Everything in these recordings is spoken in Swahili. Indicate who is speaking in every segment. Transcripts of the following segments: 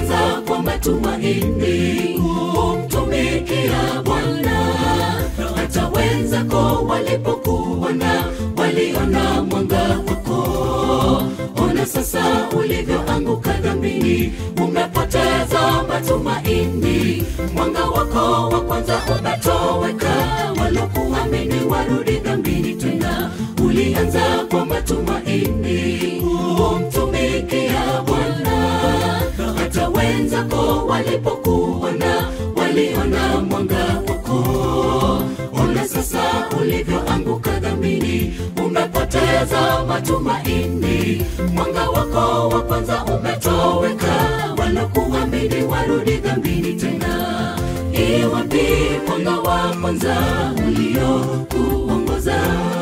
Speaker 1: ulianza kwa matumaini kumtumikia Bwana, hata wenzako walipokuona waliona mwanga wako. Ona sasa ulivyoanguka dhambini, umepoteza matumaini, mwanga wako wa kwanza umetoweka. Walokuamini warudi dhambini tena, ulianza kwa matumaini kumtumikia Bwana, hata wenzako walipokuona waliona mwanga wako. Ona sasa ulivyoanguka dhambini, umepoteza matumaini, mwanga wako wa kwanza umetoweka. Walokuamini warudi dhambini tena, iwapi mwanga wa kwanza uliokuongoza?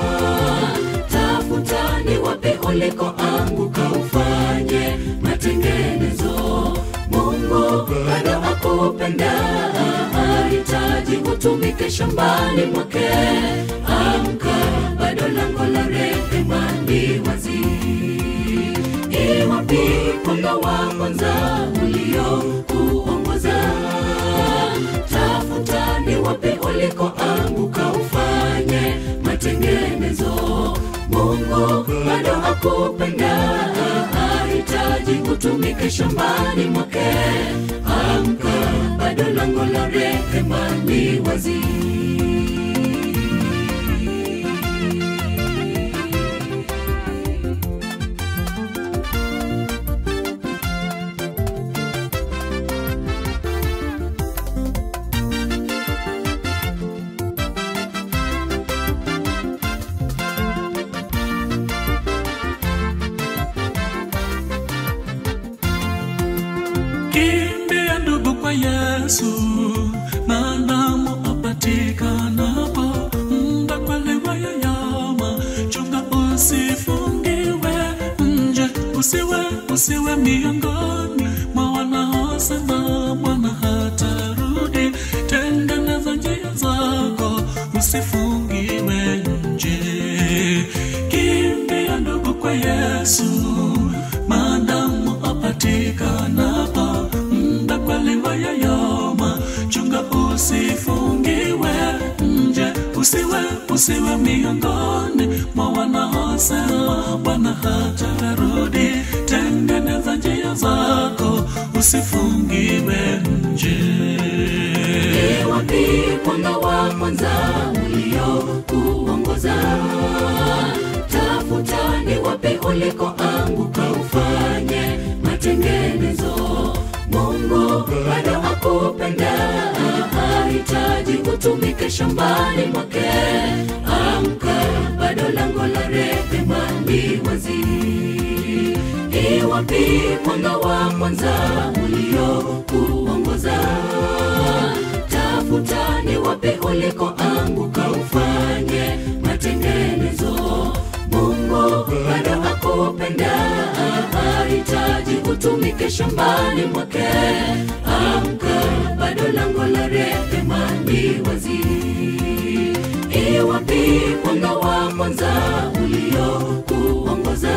Speaker 1: Tafuta ni wapi ulikoanguka, ufanye matengenezo. Mungu bado akupenda, hahitaji utumike shambani mwake. Amka, bado lango la rehema li wazi. Iwapi mwanga wa kwanza uliokuongoza? Tafuta ni wapi ulikoanguka, ufanye matengenezo. Mungu bado akupenda, hahitaji utumike shambani mwake. Amka, bado lango la rehema li wazi.
Speaker 2: Kimbia ndugu kwa Yesu, maadamu apatikanapo, muda kwelewa yoyoma, chunga usifungiwe nje, usiwe usiwe miongoni mwa wanaosema Bwana hatarudi. Tengeneza njia zako, usifungiwe nje. Kimbia ndugu kwa Yesu, maadamu apatikanapo, muda kweliwa yoyoma, chunga usifungiwe nje, usiwe usiwe miongoni mwa wanaosema Bwana hatarudi. Tengeneza njia zako, usifungiwe nje.
Speaker 1: wapi mwanga wa kwanza uliokuongoza? Tafuta ni wapi ulikoanguka, ufanye matengenezo. Mungu bado akupenda, hahitaji utumike shambani mwake. Amka, bado lango la rehema li wazi. Iwapi mwanga wa kwanza uliokuongoza? Tafuta ni wapi ulikoanguka, ufanye matengenezo. Mungu bado akupenda, hahitaji utumike shambani mwake. Amka, bado lango la rehema li wazi. Iwapi mwanga wa kwanza uliokuongoza?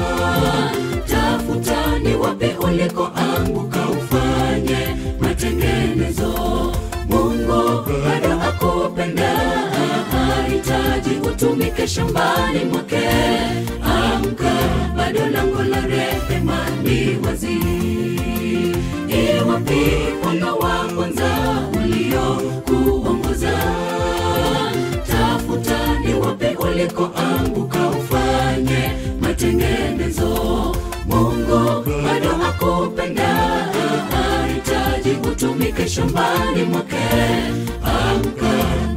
Speaker 1: Tafuta ni wapi ulikoanguka, ufanye matengenezo. Mungu bado akupenda, hahitaji utumike shambani mwake. Amka, bado lango la rehema li wazi. Iwapi mwanga wa kwanza uliokuongoza? Tafuta ni wapi ulikoanguka, ufanye matengenezo. Mungu bado akupenda, hahitaji utumike shambani mwake. Amka,